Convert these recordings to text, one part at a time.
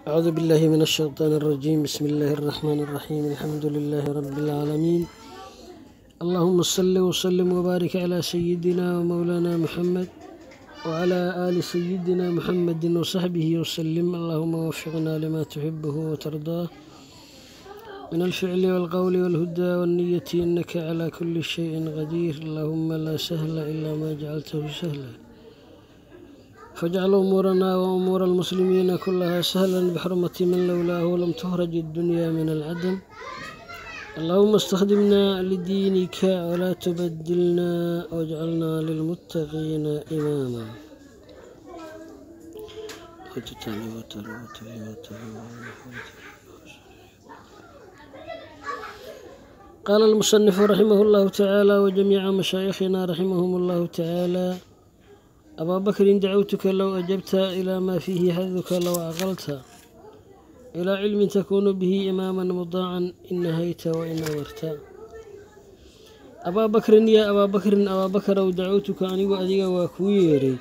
أعوذ بالله من الشيطان الرجيم بسم الله الرحمن الرحيم الحمد لله رب العالمين اللهم صل وسلم وبارك على سيدنا ومولانا محمد وعلى آل سيدنا محمد وصحبه وسلم اللهم وفقنا لما تحبه وترضاه من الفعل والقول والهدى والنية إنك على كل شيء قدير اللهم لا سهل إلا ما جعلته سهلا فاجعل أمورنا وأمور المسلمين كلها سهلا بحرمة من لولاه لم تخرج الدنيا من العدم اللهم استخدمنا لدينك ولا تبدلنا واجعلنا للمتقين إماما قال المصنف رحمه الله تعالى وجميع مشايخنا رحمهم الله تعالى أبا بكر دعوتك لو أجبت إلى ما فيه حظك لو عقلت إلى علم تكون به إماما مطاعا إن نهيت وإن أمرت أبا بكر يا أبا بكر أبا بكر دعوتك أني وأديك وكويري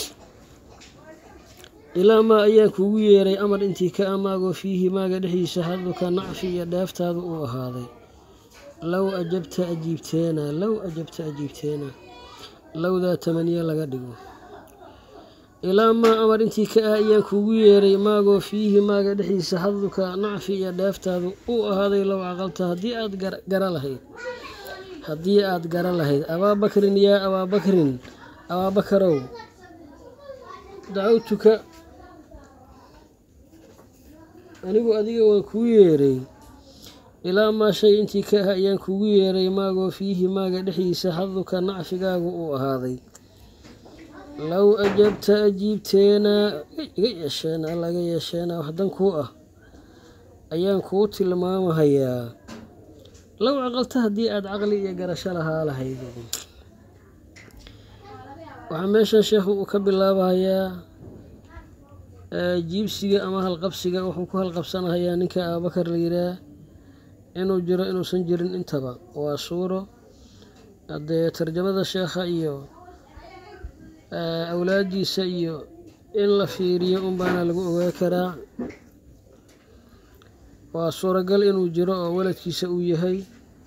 إلى ما أيان كويري أمر أنتي كأماغو فيه ما قدحيس حظك نعفي دافت هذا هذا لو أجبت أجيبتينا لو أجبت أجيبتينا لو ذا تمنية لقدقو ilaa maa amar intii ka ah ayaan kuugu yeeray maagoo fiihi maaga dhexdiisa xaduka nacfi iyo dheeftaadu uu ahaaday low caqalta haddii aad gara lahayd haddii aad gara lahayd abaabakrin yaa abaabakrin abaabakarow dacawtuka anigu adiga waan kuu yeeray ilaa maa shay intii ka ah ayaan kuugu yeeray maagoo fiihi maaga dhexdiisa xaduka nacfigaagu uu ahaaday low ajabta ajiibteenaa iga yeesheenaa laga yeesheenaa wax dan kuu ah ayaan kuu tilmaamahayaa low caqalta haddii aada caqli iyo garasho lahaa lahayd waxaa meeshan sheekhu uu ka bilaabahayaa jiibsiga ama halqabsiga wuxuu ku halqabsanahayaa ninka abubakar la yihaah inuu jiro inuusan jirin intaba waa suuro haddee tarjamada sheekha iyo awlaadiisa iyo in la fiiriyo unbaana lagu ogaa karaa waa suuragal inuu jiro oo waladkiisa uu yahay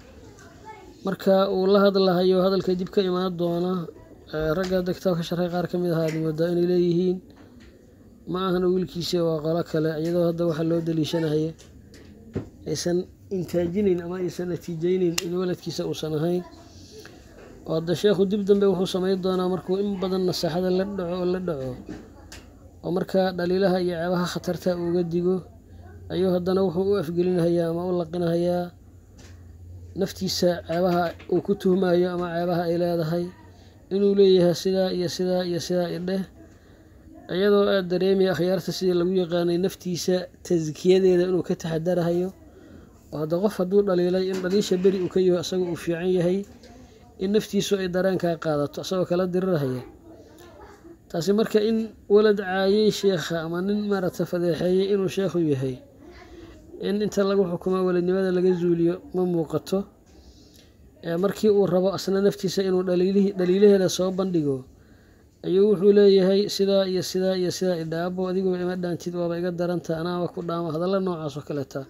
marka uu la hadlahayo hadalka dib ka imaan doona ragga hadda kitaabka sharxay qaar ka mid ahaa ad moodaa inay leeyihiin ma ahana wiilkiisa waa qolo kale iyadoo hadda waxaa loo daliishanahaya aysan intaajinayn ama aysan natiijeyneyn in waladkiisa uusan ahayn oo hadda sheekhu dib dambe wuxuu samayn doonaa markuu in badan nasaaxada la dhaco oo la dhaco oo markaa dhaliilaha iyo ceebaha khatarta uuga digo ayuu haddana wuxuu u afgelinahayaa ama u laqinahayaa naftiisa ceebaha uu ku tuhmayo ama ceebaha ay leedahay inuu leeyahay sidaa iyo sidaa iyo sidaa idheh iyadoo aad dareemaya akhyaarta sidii lagu yaqaanay naftiisa taskiyadeeda inuu ka taxadarahayo oo hadda qof hadduu dhaliilay in dhaliisha beri uu ka yaho isaga uu fiican yahay in naftiisu ay dareenkaa qaadato isagoo kala dirirahaya taasi marka in walad caayay sheekha ama nin maaragta fadeexeeyey inuu sheekhu yahay in inta lagu xukumo waladnimada laga zuuliyo ma muuqato markii uu rabo asna naftiisa inuu dhaliilaheeda soo bandhigo ayuu wuxuu leeyahay sidaa iyo sidaa iyo sidaa idhaabo adiguba ima dhaantid waaba iga daranta anaaba ku dhaamo hadalla noocaas oo kaleeta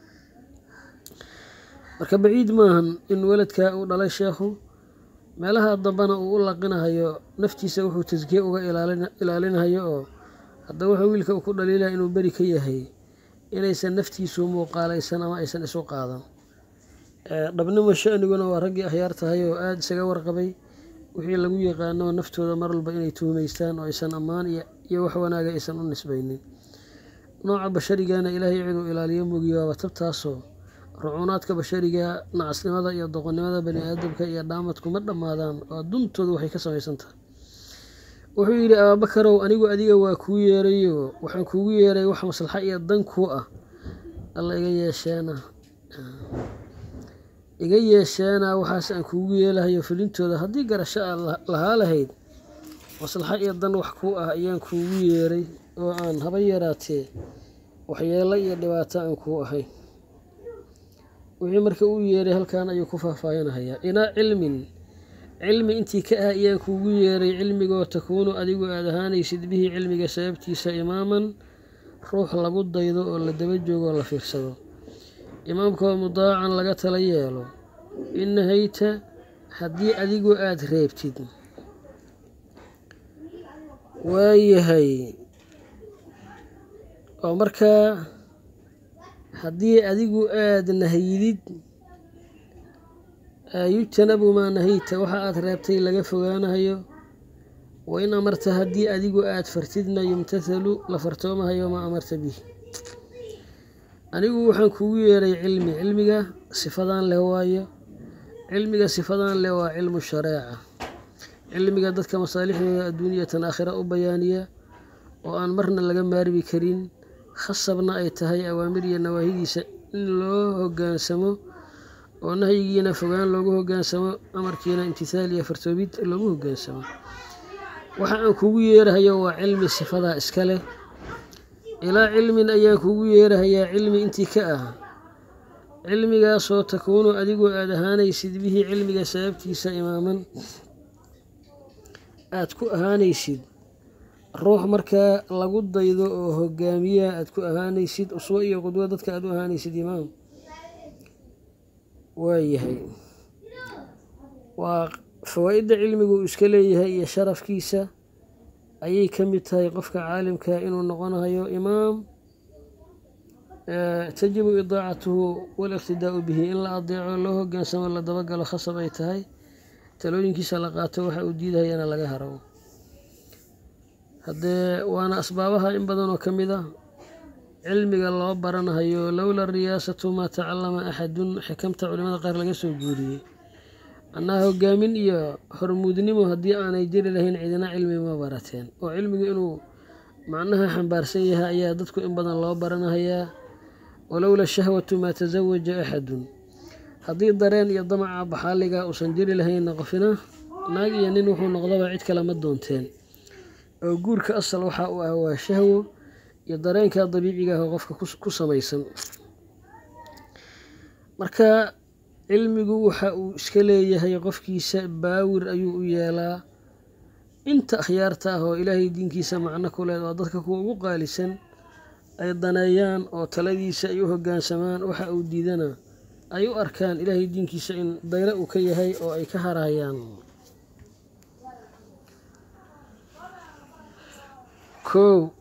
marka baciid maahan in waladka uu dhalay sheekhu meelaha dambana uu u laqinahayo naftiisa wuxuu taskiye uga ilaalinahayo oo hadda wuxuu wiilka uu ku dhaliilaya inuu beri ka yahay inaysan naftiisu muuqaalaysan ama aysan isu qaadan dhabnimo shaniguna waa raggii akhyaar tahay oo aada isaga warqabay wixii lagu yaqaano naftooda mar walba inay tuhmaystaan oo aysan ammaan iyo wax wanaaga aysan u nisbaynin nooca basharigana ilaahay ciduu ilaaliyo mogiyo waaba tabtaasoo rucuunaadka bashariga nacasnimada iyo doqonnimada bani aadamka iyo dhaamadku ma dhammaadaan oo duntoodu waxay ka samaysan tahay wuxuu yidhi abaabakarow anigu adiga waa kuu yeerayo waxaan kuugu yeeray wax maslaxa iyo dan kuu ah alla iga yeesheena iga yeesheena waxaas aan kuugu yeelahayo fulintooda haddii garasho aad lahaa lahayd maslaxa iyo dan wax kuu ah ayaan kuugu yeeray oo aan haba yaraatee waxyeelo iyo dhibaato aan kuu ahayn wixii marka uu yeeray halkan ayuu ku faahfaahinahayaa ilaa cilmin cilmi intii ka ah ayaan kuugu yeeray cilmigoo takuunu adigu aad ahaanaysid bihi cilmiga sababtiisa imaaman ruux lagu daydo oo la daba joogo oo la fiirsado imaamka oo mudaacan laga tala yeelo in nahayta haddii adigu aada reebtid waayahay oo markaa haddii adigu aada nahyidid yujtanabu maa nahayta waxa aada reebtay laga fogaanahayo wa in amarta haddii adigu aada fartidna yumtathalu la fartoomahayo maa amarta bih anigu waxaan kugu yeeray cilmi cilmiga sifadan leh waayo cilmiga sifadan leh waa cilmu shareeca cilmiga dadka masaalixdooda adduuniyatan aakhira u bayaaniya oo aan marna laga maarmi karin khasabna ay tahay awaamir iyo nawaahidiisa in loo hoggaansamo oo nahyigiina fogaan loogu hoggaansamo amarkiina imtithaal iyo fartoobid loogu hoggaansamo waxa aan kugu yeerahayo waa cilmi sifadaa iska leh ilaa cilmin ayaa kugu yeerahayaa cilmi intii ka ah cilmigaasoo takuunu adigu aada ahaanaysid bihii cilmiga sababtiisa imaaman aada ku ahaanaysid ruux markaa lagu daydo oo hogaamiya aada ku ahaanaysid uswo iyo qudwo dadka aada u ahaanaysid imaam waayahay waa fawaa-idda cilmigu uu iska leeyahay iyo sharafkiisa ayay ka mid tahay qofka caalimka inuu noqonayo imaam tajibu idaacatuhu waliqtidaau bihi in la adeeco loo hogaansamo la dabagalo khasab ay tahay talooyinkiisa la qaato waxa uu diidahayana laga haro haddee waana asbaabaha in badanoo ka mid ah cilmiga loo baranahayo lowla riyaasatu maa tacalama axadun xikamta culimada qaar laga soo guuriyey annaha hogaamin iyo hormuudnimo haddii aanay jiri lahayn cidina cilmi ma barateen oo cilmigu inuu macnaha xambaarsan yahay ayaa dadku in badan loo baranahayaa walowla shahwatu maa tasawaja axadun haddii dareen iyo damaca baxaaliga uusan jiri lahaynna qofina naag iyo nin wuxuu noqdaba cid kale ma doonteen oo guurka asal waxa uu ah waa shahwo iyo dareenka dabiiciga ah oo qofka ku samaysan marka cilmigu waxa uu iska leeyahay qofkiisa baawir ayuu u yeelaa inta akhyaarta ah oo ilaahay diinkiisa macno ku leed oo dadka kuwa ugu qaalisan ay daneeyaan oo taladiisa ay u hoggaansamaan waxa uu diidana ay u arkaan ilaahay diinkiisa in daylo uu ka yahay oo ay ka harayaan kow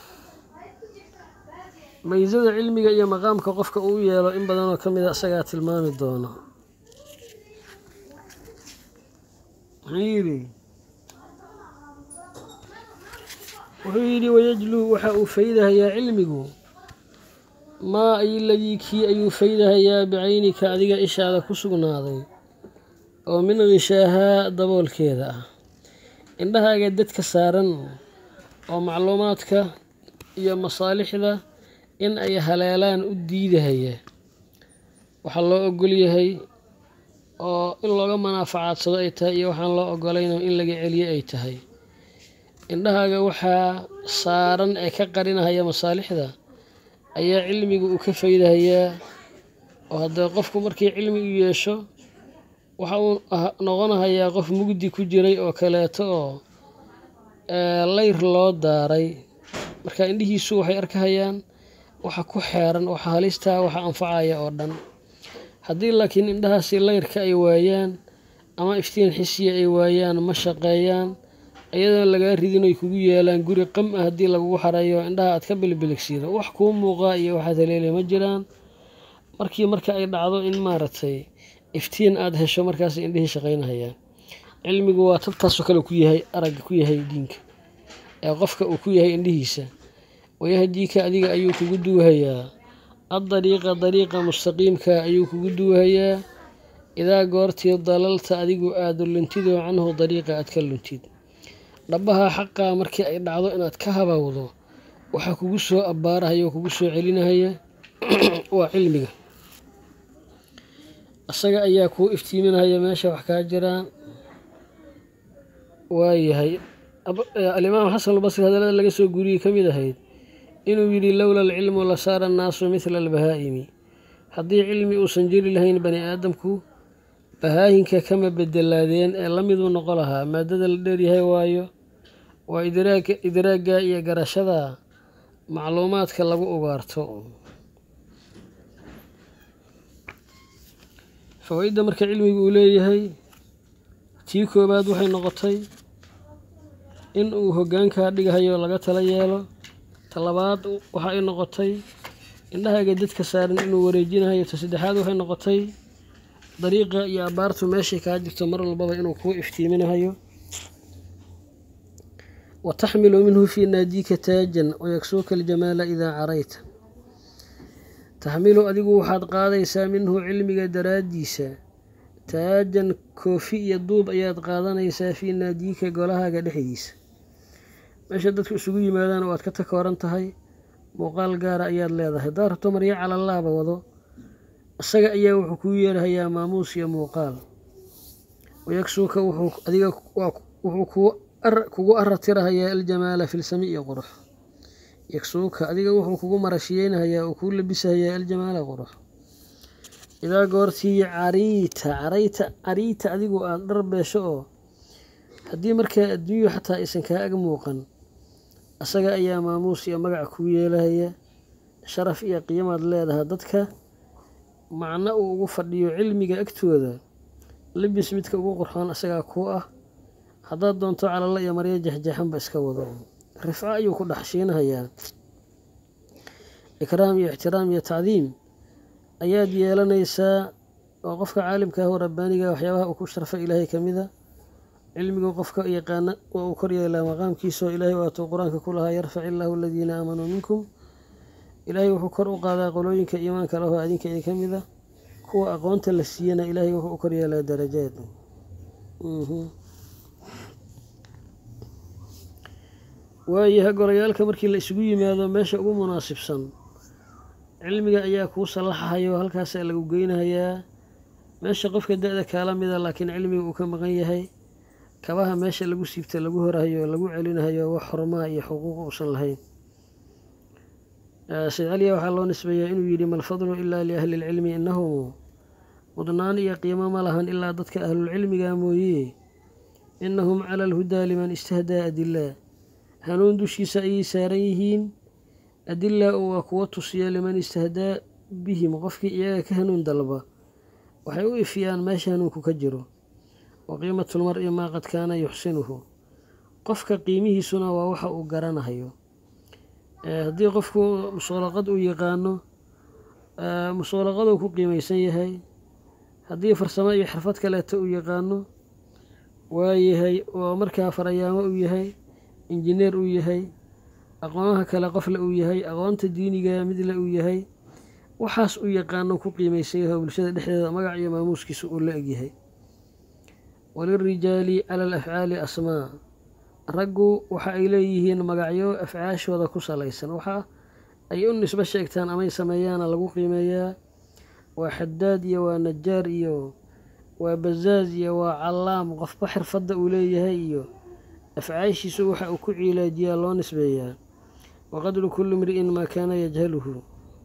maysada cilmiga iyo maqaamka qofka uu yeelo in badanoo ka mida isagaa tilmaami doono muxuu yidhi wuxuu yidhi wayajluu waxa uu faydahayaa cilmigu maa ay ladii kii ayuu faydahayaa bicaynika adiga ishaada ku sugnaaday oo min khishaahaa daboolkeeda ah indhahaaga dadka saaran oo macluumaadka iyo masaalixda in ay haleelaan u diidahaya waxaa loo ogol yahay oo in looga manaafacadsado ay tahay iyo waxaan loo ogolayno in laga celiyo ay tahay indhahaaga waxaa saaran ee ka qarinahaya masaalixda ayaa cilmiga uu ka faydahayaa oo haddee qofku markii cilmi u yeesho waxa uu noqonahayaa qof mugdi ku jiray oo kaleeto oo layr loo daaray marka indhihiisu waxay arkahayaan waxa ku xeeran waxa halistaa waxa anfacaya oo dhan haddii laakiin indhahaasi layrka ay waayaan ama iftiin xisiya ay waayaan ma shaqeeyaan iyadoon lagaa ridin ay kugu yeelaan guri qam ah haddii lagugu xarayo indhaha aad ka bilbiligsiido wax kuu muuqaa iyo waxaad haleelay ma jiraan markii marka ay dhacdo in maaragtay iftiin aada hesho markaas indhihii shaqaynahayaan cilmigu waa tabtaasoo kale ku yahay aragga ku yahay diinka ee qofka uu ku yahay indhihiisa wayahdiika adiga ayuu kugu duwahayaa addariiqa dariiqa mustaqiimka ayuu kugu duwahayaa idaa goortii dalalta adigu aada luntidoo canhu dariiqa aad ka luntid dhabaha xaqaa markii ay dhacdo inaad ka habawdo waxaa kugu soo abbaarahaya oo kugu soo celinahaya waa cilmiga isaga ayaa kuu iftiiminahaya meesha wax kaa jiraan waayahay alimaam xasan albasri hadallada laga soo guriyey ka mid ahayd inuu yidhi lowla alcilmu la saara annaasu midla albahaa'imi haddii cilmi uusan jiri lahayn bani aadamku bahaayinka kama bedelaadeen ee la miduu noqo lahaa maadada la dheeryahay waayo waa idraagga iyo garashada macluumaadka lagu ugaarto fawaa-idda marka cilmiga uu leeyahay tii koowaad waxay noqotay in uu hoggaankaa dhigahayo laga tala yeelo talabaad waxa ay noqotay indhahaaga dadka saaran inuu wareejinahayo ta saddexaad waxay noqotay dariiqa iyo abaartu meeshay kaa jirto mar walbaba inuu kuu iftiiminahayo wa taxmilu minhu fii naadiika taajan wayaksuuka aljamaala idaa carayta taxmilu adigu waxaad qaadaysaa minhu cilmiga daraaddiisa taajan koofi iyo duub ayaad qaadanaysaa fii naadiika golahaaga dhexdiisa meesha dadku isugu yimaadaan waad ka takooran tahay muuqaal gaara ayaad leedahay haddaad rabto maryo calalaaba wado isaga ayaa wuxuu kuu yeerahayaa maamuus iyo muuqaal wayagsuuka wuxuu adiga wuxuu kugu aratirahayaa aljamaala filsami iyo qurux yagsuuka adiga wuxuu kugu marashiyeynahayaa uu kuu labisahayaa aljamaala qurux idaa goortii cariita carayta cariita adigu aada dhar beesho oo haddii markaa adduunyu xataa aysan kaa ag muuqan asaga ayaa maamuus iyo magac kuu yeelahaya sharaf iyo qiimaad leedaha dadka macno uu ugu fadhiyo cilmiga agtooda labis midka ugu qurxoon asagaa kuu ah haddaad doonto calalla iyo maryo jexjeexanba iska wado rifco ayuu ku dhex shiinahayaa ikraam iyo ixtiraam iyo tacdiim ayaad yeelanaysaa oo qofka caalimka ah oo rabbaaniga waxyaabaha uu ku sharfay ilaahay ka mida cilmigu qofka yaqaana waa uu kor yeelaa maqaamkiisa oo ilaahay waatuu qur-aanka ku lahaa yarfac illaahu aladiina aamanuu minkum ilaahay wuxuu kor u qaadaa qolooyinka iimaanka lahoo adinka idin ka mida kuwa aqoonta la siiyana ilaahay wuxuu u kor yeelaa darajaad waayaha golayaalka markii la isugu yimaado meesha ugu munaasibsan cilmiga ayaa kuu sallaxahayo halkaasaa lagu geynahayaa meesha qofka da-da kaala mida laakiin cilmiga uu ka maqan yahay kabaha meesha lagu siibta lagu horahayo lagu celinahayo wax xurmaa iyo xuquuq uusan lahayn sayd caliya waxaa loo nisbeeyaa inuu yidhi malfadlu ilaa liahli lcilmi inahum mudnaan iyo qiimo ma lahan ilaa dadka ahlulcilmiga mooye inahum cala alhudaa liman istahdaa adilaa hanuun dushiisa ayay saaran yihiin adilaa oo waa kuwa tusiya liman istahdaa bihim qofkii iyaga ka hanuun dalba waxay u ifiyaan meesha hanuunku ka jiro wa qiimatulmar-i maa qad kaana yuxsinuhu qofka qiimihiisuna waa waxa uu garanahayo haddii qofku musoolaqad uu yaqaano musoolaqaduu ku qiimaysan yahay haddii farsamo iyo xirfad kaleeto uu yaqaano waayahay oo markaa farayaamo uu yahay injineer uu yahay aqoonaha kale qofle uu yahay aqoonta diiniga midle uu yahay waxaas uu yaqaano ku qiimaysan yahay oo bulshada dhexdeeda magac iyo maamuuskiisa uu la egyahay walirijaali cala alafcaali asmaa raggu waxa ay leeyihiin magacyo afcaashooda ku salaysan waxa ay u nisbo sheegtaan amay sameeyaana lagu qiimeeyaa waa xadaad iyo waa najaar iyo waa bazaaz iyo waa callaam qofba xirfadda uu leeyahay iyo afcaashiisu waxa uu ku ciilaajiyaa loo nisbeeyaa waqadru kulli mri'in maa kaana yajhaluhu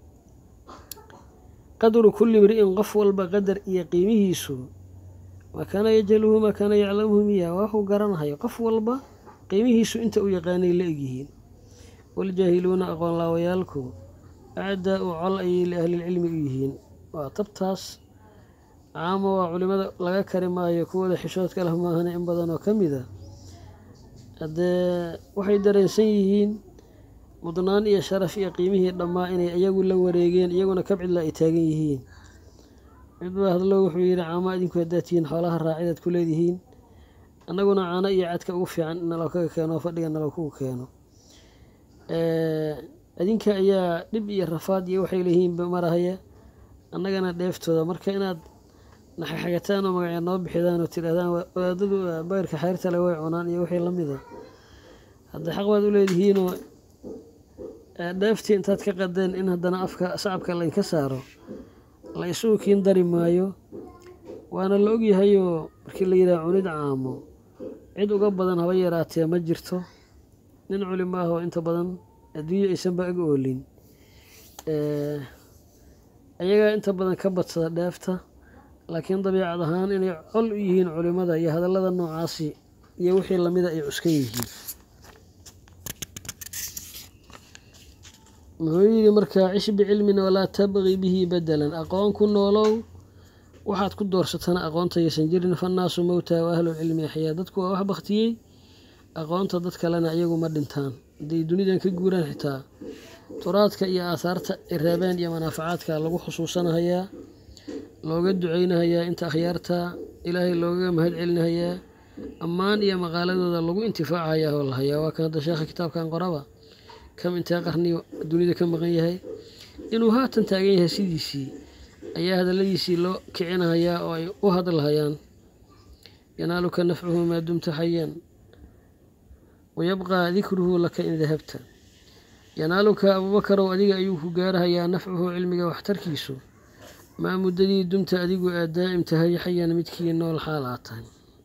qadru kulli mri'in qof walba qadar iyo qiimihiisu maa kaana yajhaluhu maa kaana yaclamuhu miya waa waxuu garanahayo qof walba qiimihiisu inta uu yaqaanay la egyihiin waljaahiluuna aqoon laawayaalku acdaa u col ayay liahlilcilmi u yihiin waa tabtaas caamo waa culimada laga kari maayo kuwooda xishoodka leh maahane in badan oo ka mid a haddee waxay dareensan yihiin mudnaan iyo sharaf iyo qiimihii dhammaa inay iyagu la wareegeen iyaguna kabcidla ay taagan yihiin mid baa hadlo wuxuu yidhi caamo idinku haddaad tihiin xoolaha raacidaad ku leedihiin annaguna caano iyo cadka ugu fiican naloo kaga keeno fadhiga naloo kugu keeno adinka ayaa dhib iyo rafaad iyo waxay leeyihiinba marahaya annagana dheeftooda marka inaad naxaxagataan oo magacya noo bixidaan oo tidhaahdaan wadaadadu bayrka xayrta le way cunaan iyo wixii la mida haddee xaq baad u leedihiinoo dheeftii intaad ka qadeen in haddana afka sacabka laynka saaro la isugu kiin dari maayo waana la ogyahayoo markii la yidhaha cunid caamo cid uga badan haba yaraatee ma jirto nin culimo ah oo inta badan adduunya aysanba ag oolin ayagaa inta badan ka badsada dheefta laakiin dabiicad ahaan inay col u yihiin culimada iyo hadallada noocaasi iyo wixii lamida ay cuskan yihiin muxuu yidhi markaa cish bicilmin walaa tabqi bihi bedelan aqoon ku noolow waxaad ku doorsatana aqoonta yaysan jirin fannaasu mowtaa wa ahlulcilmi axyaa dadku waa wax baktiyey aqoonta dad kalena iyagu ma dhintaan hadday dunidan ka guuraan xitaa turaadka iyo aahaarta ay reebeen iyo manaafacaadka lagu xusuusanahayaa looga duceynahayaa inta akhyaarta ilaahay loogaga mahad celinahayaa ammaan iyo maqaaladooda lagu intifaacayaa oo la hayaa waa kan hadda sheekha kitaabkan qoraba kam intee qarni dunida ka maqan yahay inuu haatan taagan yahay sidiisii ayaa hadalladiisii loo kicinahayaa oo ay u hadlahayaan yanaaluka nafcuhu maa dumta xayan wayabqaa dikruhu laka in dahabta yanaaluka abuubakarow adiga ayuu ku gaarahayaa nafcuhu cilmiga waxtarkiisu maa muddadii dumta adigu aad daa'im tahay xayan midkii nool xaal aad tahay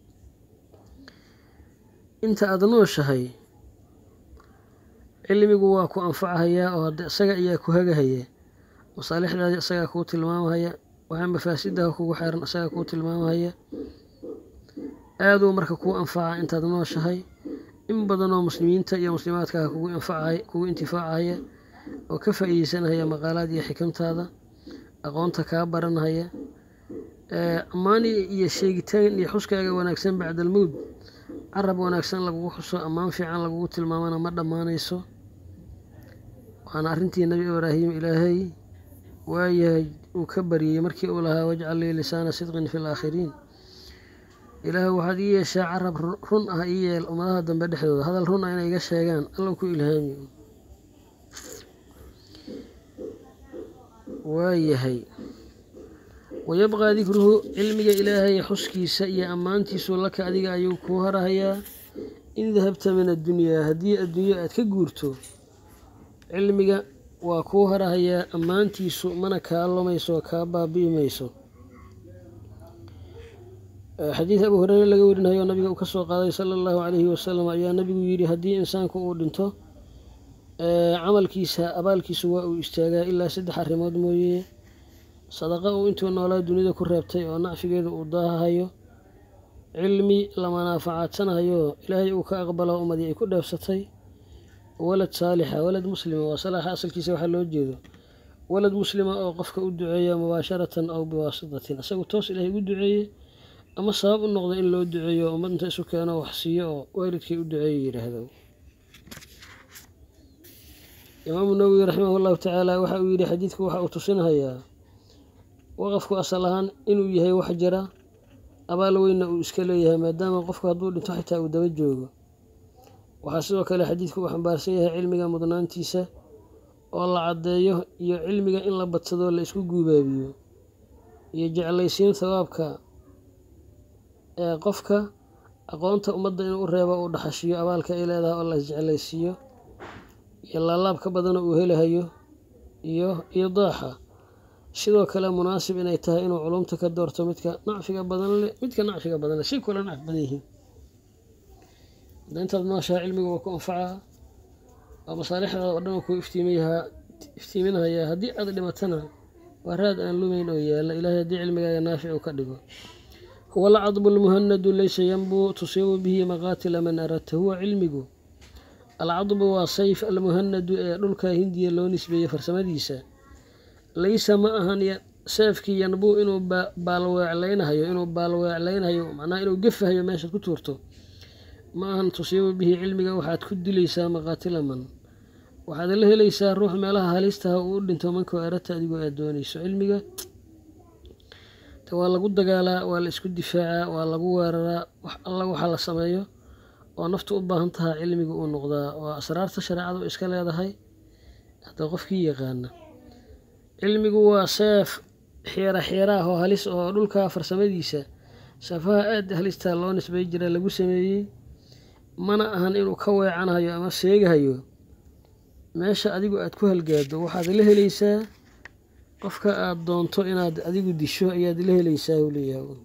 inta aada nooshahay cilmigu waa ku anfacahayaa oo hadde isaga ayaa ku hagahaya masaalixdaadii isagaa kuu tilmaamahaya waxaa mafaasidaha kugu xeeran isagaa kuu tilmaamahaya aaduu marka kuu anfaca intaad nooshahay in badanoo muslimiinta iyo muslimaadkaah kugu anfacay kugu intifaacahaya oo ka faa'iideysanahaya maqaalaad iyo xikamtaada aqoonta kaa baranhaya ammaan iyo sheegitaan iyo xuskaaga wanaagsan bacdalmowd carab wanaagsan lagugu xuso ammaan fiican lagugu tilmaamana ma dhammaanayso waana arrintii nebi ibraahim ilaahay waayahay uu ka baryey markii uu lahaa wajcal lii lisaana sidqin fi laakhiriin ilaah waxaad ii yeeshaa carab run ah ii yeel ummadaha dambe dhexdooda hadal run ah inay iga sheegaan allow ku ilhaamiyo waayahay wayabqaa dikruhu cilmiga ilaahay xuskiisa iyo ammaantiisu laka adiga ayuu kuu harahayaa in dahabta min addunyaa haddii adduunyo aad ka guurto cilmiga waa kuu harahayaa ammaantiisu mana kaa lumayso kaa baabi'i mayso xadiid abu hureyre laga warinayo oo nabiga uu ka soo qaaday sala allahu calayhi wasalam ayaa nabigu yidhi haddii insaanku uu dhinto camalkiisa abaalkiisu waa uu istaagaa ilaa saddex arrimood mooye sadaqa uu intuu noolaa dunida ku reebtay oo nacfigeedu uu daahahayo cilmi la manaafacaadsanhayo ilaahay uu ka aqbalo ummadii ay ku dheefsatay walad saalixa walad muslima waa salaaxa asalkiisa waxaa loo jeedo walad muslima oo qofka u duceeya mubaasharatan aw biwaasitatin isagu toos ilaahay ugu duceeye ama sabab u noqdo in loo duceeyo ummad inta isu keeno wax siiyo oo waalidkii u duceeya yidhaahdo imaamu nawowi raximah llahu tacaala waxa uu yidhi xadiidku waxa uu tusinahayaa waqafku asal ahaan inuu yahay wax jira abaal weynna uu iska leeyahay maadaama qofku hadduu dhinto xitaa uu daba joogo waxaa sidoo kale xadiidku uu xambaarsan yahay cilmiga mudnaantiisa oo la caddeeyo iyo cilmiga in la badsado la isku guubaabiyo iyo jeclaysiin thawaabka ee qofka aqoonta ummadda inuu u reebo uu dhaxashiyo abaalka ay leedahay oo la isjeclaysiiyo iyo laalaab ka badana uu helahayo iyo iyo daaxa sidoo kale munaasib inay tahay inuu culumta ka doorto midka nacfiga badan leh midka nacfiga badan leh si kula nacf badan yihiin hadda intaad nooshaha cilmiga waa ku anfacaa waa masaalixdaada oo dhan ku iftiimayahaa iftiiminhayaa haddii aad dhimatana waa raad aan lumayn oo yaalla ilaahay haddii cilmigaaga naafic uu ka dhigo huwa alcadbu almuhanadu laysa yanbuu tusiibu bihi maqaatila man aradta huwa cilmigu alcadbu waa sayf almuhanadu ee dhulka hindiya loo nisbeeyey farsamadiisa laysa ma ahan seefkii yanbuu inuu baalweeclaynahayo inuu baalweeclaynahayo macnaha inuu gefahayo meeshaad ku tuurto ma ahan tusiibu bihi cilmiga waxaad ku dilaysaa maqaatila man waxaad la helaysaa ruux meelaha halistaha uu u dhinto mankoo arata adigoo aad doonayso cilmiga waa lagu dagaalaa waa la isku difaacaa waa lagu weeraraa wax alla waxa la sameeyo oo naftu u baahan tahaa cilmiga uu noqdaa waa asraarta shareecadu iska leedahay hadda qofkii yaqaana cilmigu waa seef xiira xiiraah oo halis oo dhulka farsamadiisa safaha aad halistaa loo nisbay jira lagu sameeyey mana ahan inuu ka weecanhayo ama seegahayo meesha adigu aad ku halgaado waxaad la helaysaa qofka aada doonto inaad adigu disho ayaad la helaysaa uu leeyahay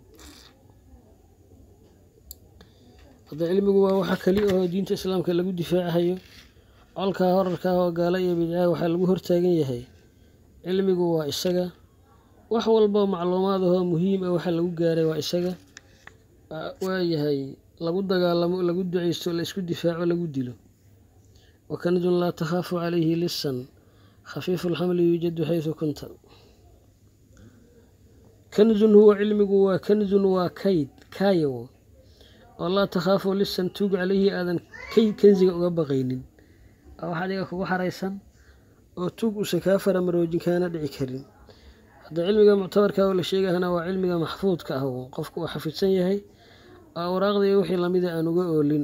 hadda cilmigu waa waxa keli oo diinta islaamka lagu difaacahayo colkaa horarkaa oo gaala iyo bidcaha waxaa lagu hortaagan yahay cilmigu waa isaga wax walba macluumaad ahoo muhiim ah waxa lagu gaaray waa isaga waayahay lagu dagaalamo lagu duceysto la isku difaaco lagu dilo wakanidun laa takhaafu calayhi lisan khafiifu lxamli yuujadu xaysu kunta kanzun huwa cilmigu waa kanzun waa kayd kaayow oo laa takhaafu lisan tuug calayhi aadan kayd kansiga uga baqaynin waa wax adiga kugu xaraysan oo tuug uusan kaa faramaroojin kaana dhici karin hadda cilmiga muctabarka oo la sheegahana waa cilmiga maxfuudka ah qofku uu xafidsan yahay oo awraaqdii wixii lamida aan uga oolin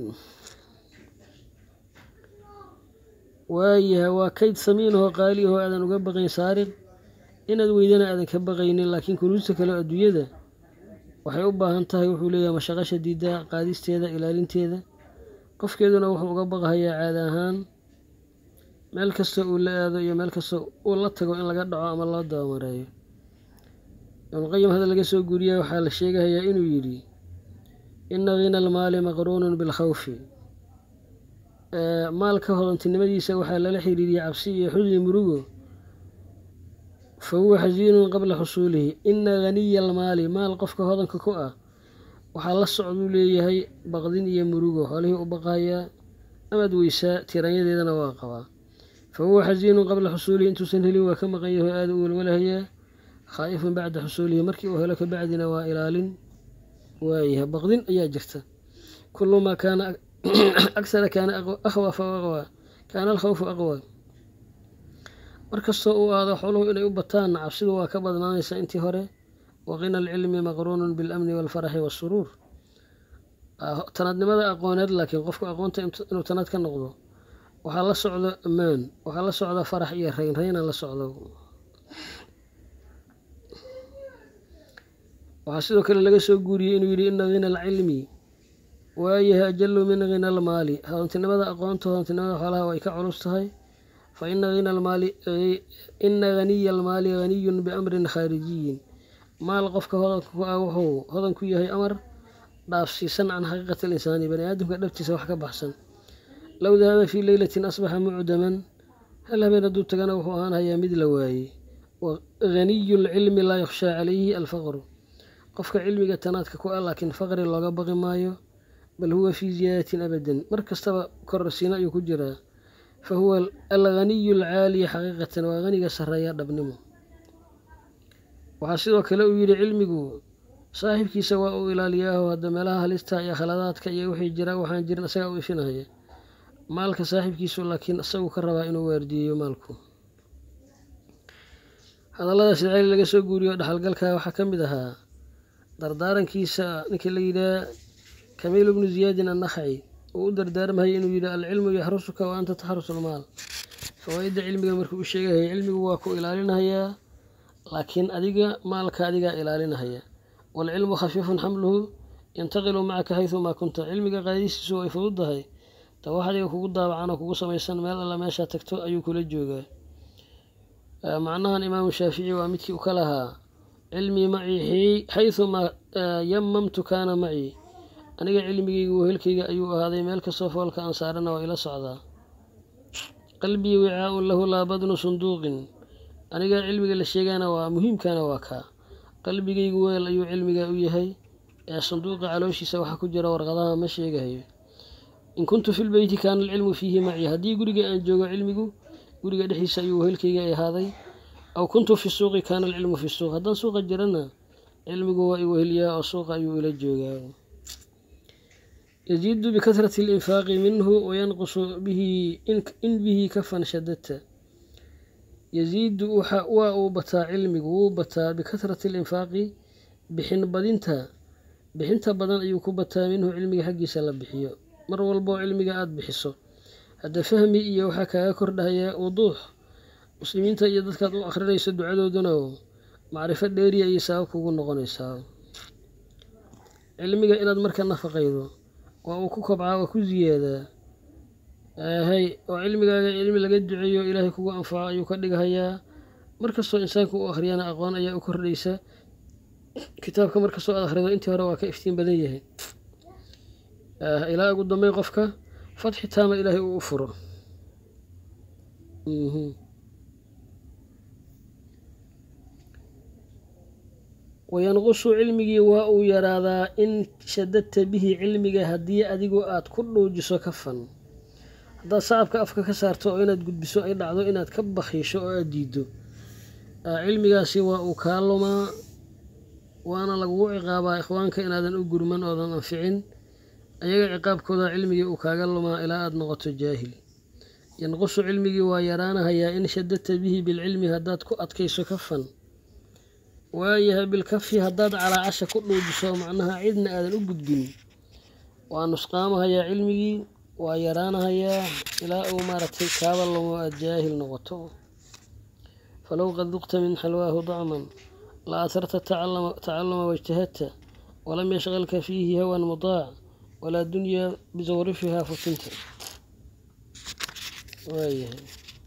waayahay waa kayd samiinahoo qaali ahoo aadan uga baqayn saariq inaad weydana aadan ka baqaynin laakiin kunuusta kale adduunyada waxay u baahan tahay wuxuu leeyahay mashaqo shadiida qaadisteeda ilaalinteeda qofkeeduna wuxuu uga baqahayaa caada ahaan meel kasta uu la aado iyo meel kasta uu la tago in laga dhaco ama loo dabamareeyo ibnuqayim hadda laga soo guuriya waxaa la sheegahayaa inuu yidhi ina hina almaali maqruunun bilkhawfi maalka hodantinimadiisa waxaa lala xiriiriyay cabsi iyo xusni murugo fa huwa xasiinun qabla xusuulihi ina haniya almaali maal qofka hodanka ku ah waxaa la socduu leeyahay baqdin iyo murugo xoolihii u baqahayaa amaad weysaa tiranyadeedana waa qabaa fa huwa xasiinun qabla xusuulihi intuusan helin waa ka maqan yaho aada u welwalahayaa khaa'ifun bacda xusuulihi markii uu helo kabacdina waa ilaalin waayahay baqdin ayaa jirta kulu maa kaana aksara kaana akhwa fa aqwa kaana alkhawfu aqwa markastoo uu aado xooluhu inay u bataanna cabsidu waa ka badnaanaysa intii hore waqina alcilmi maqruunun bilamni walfaraxi waasuruur tanaadnimada aqooneed laakiin qofku aqoonta inuu tanaad ka noqdo waxaa la socdo ammaan waxaa la socda farax iyo rayn rayna la socdo waxaa sidoo kale laga soo guuriyey inuu yidhi ina hina alcilmi waayahay ajalu min hina almaali hodantinimada aqoonta hodantinimada xoolaha way ka culus tahay fa ina hina almaali ina haniya almaali haniyun biamrin khaarijiyin maal qofka hodanka ku ah wuxuu hodan ku yahay amar dhaafsiisan can xaqiiqati alinsaani bani aadamka dhabtiisa wax ka baxsan low dahaba fii leylatin asbaxa mucdaman hal habeen hadduu tagana wuxuu ahaan hayaa mid la waayey haniyu lcilmi laa yukhshaa calayhi alfaqru qofka cilmiga tanaadka ku ah laakiin faqri looga baqi maayo bal huwa fii ziyaadatin abadan mar kastaba kororsiina ayuu ku jiraa fa huwa alghaniyu alcaaliya xaqiiqatan waa haniga sarreeya dhabnimo waxaa sidoo kale uu yidhi cilmigu saaxiibkiisa waa uu ilaaliyaaho hadda meelaha halista iyo khaladaadka iyo wixii jira waxaan jirin isagaa u ifinaya maalka saaxiibkiisu laakiin isagu ka rabaa inuu waardiyeeyo maalku hadallada sidceli laga soo guuriyo dhexalgalka waxaa ka mid ahaa dardaarankiisa ninkii la yidhaha kamiil bnu ziyaadin annakhaci uu u dardaarmahaya inuu yidhi alcilmu yaxrusuka wa anta taxrusu lmaal fawaa-idda cilmiga markuu u sheegahaya cilmigu waa ku ilaalinahayaa laakiin adiga maalka adigaa ilaalinahaya waalcilmu khafiifun xamluhu yantaqilu macaka xaydumaa kunta cilmiga qaadistiisu way fududdahay ta wax adiga kugu daabacan oo kugu samaysan meel alla meeshaa tagto ayuu kula joogaa macnahan imaamu shaafici waa midkii u ka lahaa cilmii macii xaydumaa yamamtu kaana macii aniga cilmigayga wehelkayga ayuu ahaaday meel kastoo foolka aan saarana waa ila socdaa qalbii wicaaun lahu laa badnu sunduuqin aniga cilmiga la sheegana waa muhiimkana waa kaa qalbigaygu weel ayuu cilmiga u yahay ee sanduuqa calooshiisa waxa ku jira warqadaha ma sheegahayo in kuntu fi lbeyti kaana alcilmu fiihi macii haddii guriga aan joogo cilmigu guriga dhexdiisa ayuu wehelkayga ahaaday aw kuntu fi suuqi kaana alcilmu fi suuq haddaan suuqa jirana cilmigu waa i weheliyaa oo suuqa ayuu ila joogaa yaziidu bikahrati alinfaaqi minhu wayanqusu bihi in bihi kafan shadadta yaziidu waa uu bataa cilmigu wuu bataa bikahrati alinfaaqi bixin badinta bixinta badan ayuu ku bataa minhu cilmiga xaggiisa la bixiyo mar walboo cilmiga aada bixiso hadda fahmi iyo waxaa kaaga kordhahaya wuduux muslimiinta iyo dadkaad u akhrinayso ducadooduna macrifo dheeriya ayay sabab kugu noqonaysaa cilmiga inaad marka nafaqaydo waa uu ku kobcaa waa ku ziyaadaa hay oo cilmigaaga cilmi laga duceeyo ilaahay kugu anfaco ayuu ka dhigahayaa markastoo insaanku u akhriyana aqoon ayaa u kordhaysa kitaabka markastoo aad akhrido intii hore waa ka iftiin badan yahay ilaa ugu dambeyn qofka fatxi taama ilaahay uu u furo wayanqusu cilmigii waa uu yaraadaa in shadadta bihi cilmiga haddii adigu aad ku dhuujiso kafan haddaad sacabka afka ka saarto oo inaad gudbiso ay dhacdo inaad ka bakhiisho oo aad diiddo cilmigaasi waa uu kaa lumaa waana lagugu ciqaabaa ikhwaanka inaadan u gurman oodan anficin ayaga ciqaabkooda cilmigii uu kaaga lumaa ilaa aada noqoto jaahil yanqusu cilmigii waa yaraanahayaa in shadadta bihi bilcilmi haddaad ku adkayso kafan waayahay bilkafi haddaad calaacasha ku dhuujiso macnaha cidna aadan u gudbin waa nusqaamahayaa cilmigii waa yaraanahayaa ilaa uu maaragtay kaaba lumo aada jaahil noqoto falow qad duqta min xalwaahu dacman la atarta tacaluma wاjtahadta walam yashqalka fiihi hawan mudaac walaa dunya bisawrifiha futinta waayahay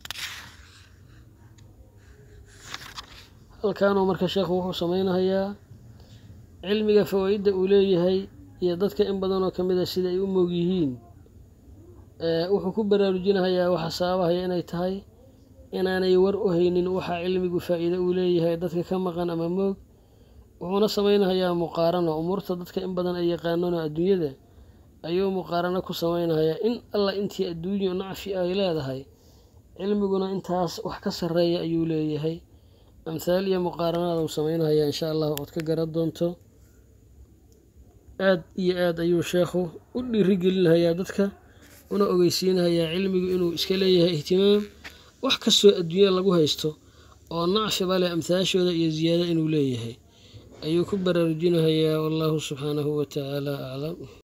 halkaanuu marka sheekhu wuxuu sameynahayaa cilmiga fawaa-idda uu leeyahay iyo dadka in badanoo ka mid a sida ay u moog yihiin wuxuu ku baraarujinahayaa waxa sababahaya inay tahay inaanay war u haynin waxaa cilmigu faa-iido uu leeyahay dadka ka maqan ama moog wuxuuna sameynahayaa muqaarano umuurta dadka in badan ay yaqaanano adduunyada ayuu muqaarano ku sameynahayaa in alla intii adduunyo nacfi ay leedahay cilmiguna intaas wax ka sarreeya ayuu leeyahay amhaal iyo muqaaranada uu sameynahayaa insha allah ood ka garan doonto aad iyo aad ayuu sheekhu u dhiirigelinahayaa dadka una ogeysiinahayaa cilmigu inuu iska leeyahay ihtimaam wax kastoo adduunya lagu haysto oo nacfiba leh amhaashooda iyo ziyaado inuu leeyahay ayuu ku baraarujinahayaa wallahu subxaanahu wa tacaala aclam